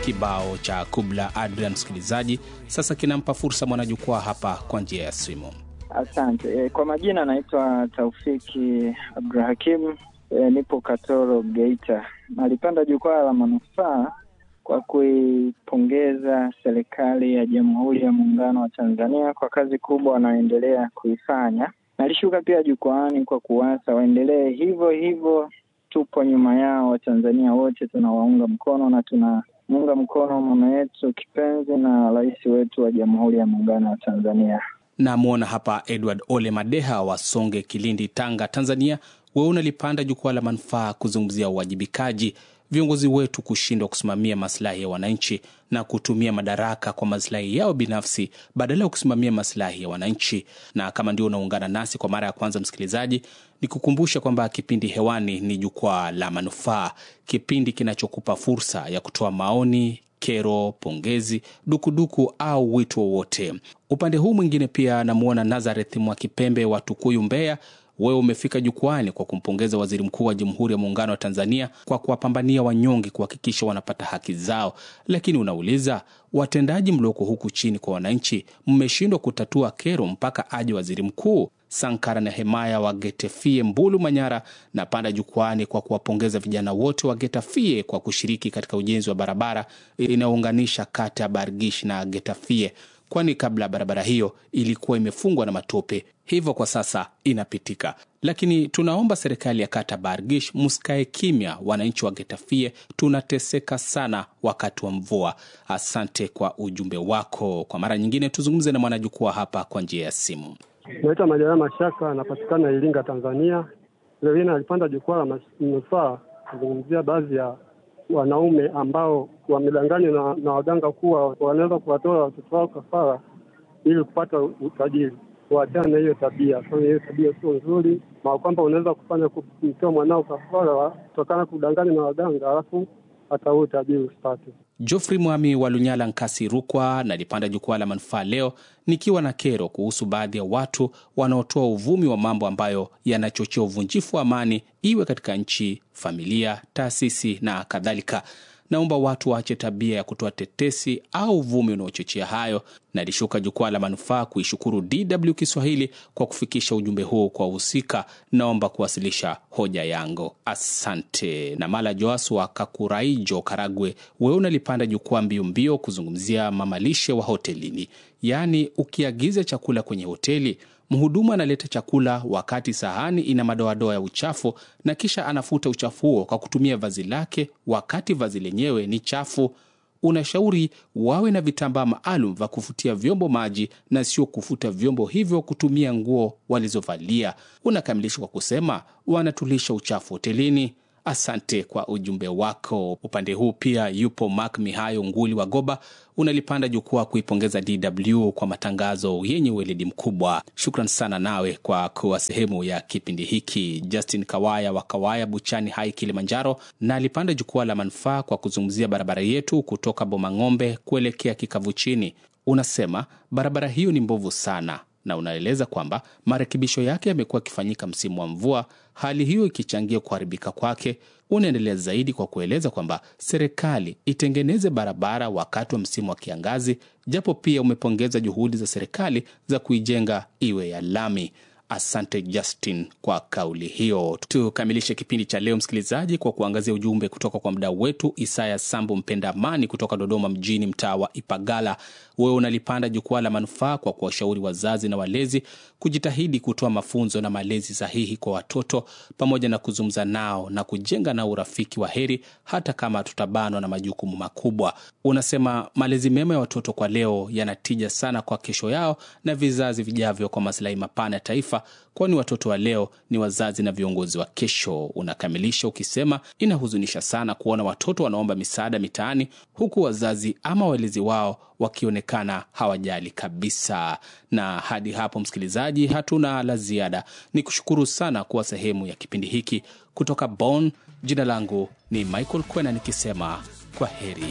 Kibao cha Kubla Adrian, msikilizaji, sasa kinampa fursa mwanajukwaa hapa kwa njia ya simu. Asante. E, kwa majina anaitwa Taufiki Abdurahakim. E, nipo Katoro, Geita. Nalipanda jukwaa la manufaa kwa kuipongeza serikali ya Jamhuri ya Muungano wa Tanzania kwa kazi kubwa wanaoendelea kuifanya. Nalishuka pia jukwaani kwa kuwasa waendelee hivyo hivyo. Tupo nyuma yao, Watanzania wote tunawaunga mkono na tunamuunga mkono mama yetu kipenzi na rais wetu wa Jamhuri ya Muungano wa Tanzania. Namwona hapa Edward Ole Madeha wa Songe, Kilindi, Tanga, Tanzania. Wewe unalipanda jukwaa la manufaa kuzungumzia uwajibikaji, viongozi wetu kushindwa kusimamia maslahi ya wananchi na kutumia madaraka kwa maslahi yao binafsi badala ya kusimamia maslahi ya wananchi. Na kama ndio unaungana nasi kwa mara ya kwanza, msikilizaji, ni kukumbusha kwamba kipindi hewani ni jukwaa la manufaa, kipindi kinachokupa fursa ya kutoa maoni kero, pongezi, dukuduku au wito wowote. Upande huu mwingine pia namwona Nazareth Mwakipembe wa Tukuyu, Mbeya. Wewe umefika jukwani kwa kumpongeza Waziri Mkuu wa Jamhuri ya Muungano wa Tanzania kwa kuwapambania wanyonge kuhakikisha wanapata haki zao, lakini unauliza watendaji mlioko huku chini kwa wananchi, mmeshindwa kutatua kero mpaka aje waziri mkuu? Sankara na Hemaya wa Getafie, Mbulu, Manyara, na panda jukwani kwa kuwapongeza vijana wote wa Getafie kwa kushiriki katika ujenzi wa barabara inayounganisha kata ya Bargish na Getafie, kwani kabla barabara hiyo ilikuwa imefungwa na matope, hivyo kwa sasa inapitika. Lakini tunaomba serikali ya kata Bargish msikae kimya, wananchi wa Getafie tunateseka sana wakati wa mvua. Asante kwa ujumbe wako. Kwa mara nyingine tuzungumze na mwanajukwaa hapa kwa njia ya simu. Naitwa Majaliwa Mashaka, anapatikana Iringa, Tanzania. Leo hii nalipanda jukwaa la manufaa kuzungumzia baadhi ya wanaume ambao wamedanganywa na, na waganga kuwa wanaweza kuwatoa watoto wao kafara ili kupata utajiri. Waachane na hiyo tabia, kwa hiyo tabia sio nzuri, na kwamba unaweza kufanya kumtoa mwanao kafara kutokana kudanganywa na waganga, alafu hata huo utajiri usipate. Geoffrey Mwami wa Lunyala, Nkasi, Rukwa, nalipanda jukwaa la manufaa leo nikiwa na kero kuhusu baadhi ya watu wanaotoa uvumi wa mambo ambayo yanachochea uvunjifu wa amani, iwe katika nchi, familia, taasisi na kadhalika. Naomba watu waache tabia ya kutoa tetesi au uvumi unaochochea hayo. Nalishuka jukwaa la manufaa kuishukuru DW Kiswahili kwa kufikisha ujumbe huu kwa wahusika. Naomba kuwasilisha hoja yangu, asante. Na Mala Joas wa Kakuraijo, Karagwe, wewe unalipanda jukwaa mbio mbio kuzungumzia mamalishe wa hotelini, yaani ukiagiza chakula kwenye hoteli mhudumu analeta chakula wakati sahani ina madoadoa ya uchafu na kisha anafuta uchafu huo kwa kutumia vazi lake wakati vazi lenyewe ni chafu. Unashauri wawe na vitambaa maalum vya kufutia vyombo maji na sio kufuta vyombo hivyo kutumia nguo walizovalia. Unakamilisha kwa kusema wanatulisha uchafu hotelini. Asante kwa ujumbe wako. Upande huu pia yupo Mark Mihayo Nguli wa Goba, unalipanda jukwaa kuipongeza DW kwa matangazo yenye uweledi mkubwa. Shukran sana nawe kwa kuwa sehemu ya kipindi hiki. Justin Kawaya wa Kawaya Buchani Hai, Kilimanjaro, na alipanda jukwaa la manufaa kwa kuzungumzia barabara yetu kutoka Bomang'ombe kuelekea Kikavu Chini. Unasema barabara hiyo ni mbovu sana na unaeleza kwamba marekebisho yake yamekuwa yakifanyika msimu wa mvua, hali hiyo ikichangia kuharibika kwake. Unaendelea zaidi kwa kueleza kwamba serikali itengeneze barabara wakati wa msimu wa kiangazi, japo pia umepongeza juhudi za serikali za kuijenga iwe ya lami. Asante Justin kwa kauli hiyo. Tukamilishe kipindi cha leo, msikilizaji, kwa kuangazia ujumbe kutoka kwa mdau wetu Isaya Sambo Mpenda Amani kutoka Dodoma mjini, mtaa wa Ipagala. Wewe unalipanda jukwaa la manufaa kwa kuwashauri wazazi na walezi kujitahidi kutoa mafunzo na malezi sahihi kwa watoto pamoja na kuzungumza nao na kujenga nao urafiki wa heri, hata kama tutabanwa na majukumu makubwa. Unasema malezi mema ya watoto kwa leo yanatija sana kwa kesho yao na vizazi vijavyo, kwa masilahi mapana ya taifa kwani watoto wa leo ni wazazi na viongozi wa kesho. Unakamilisha ukisema inahuzunisha sana kuona watoto wanaomba misaada mitaani, huku wazazi ama walezi wao wakionekana hawajali kabisa. Na hadi hapo, msikilizaji, hatuna la ziada. Ni kushukuru sana kuwa sehemu ya kipindi hiki kutoka Bonn. Jina langu ni Michael Kwena nikisema kwa heri.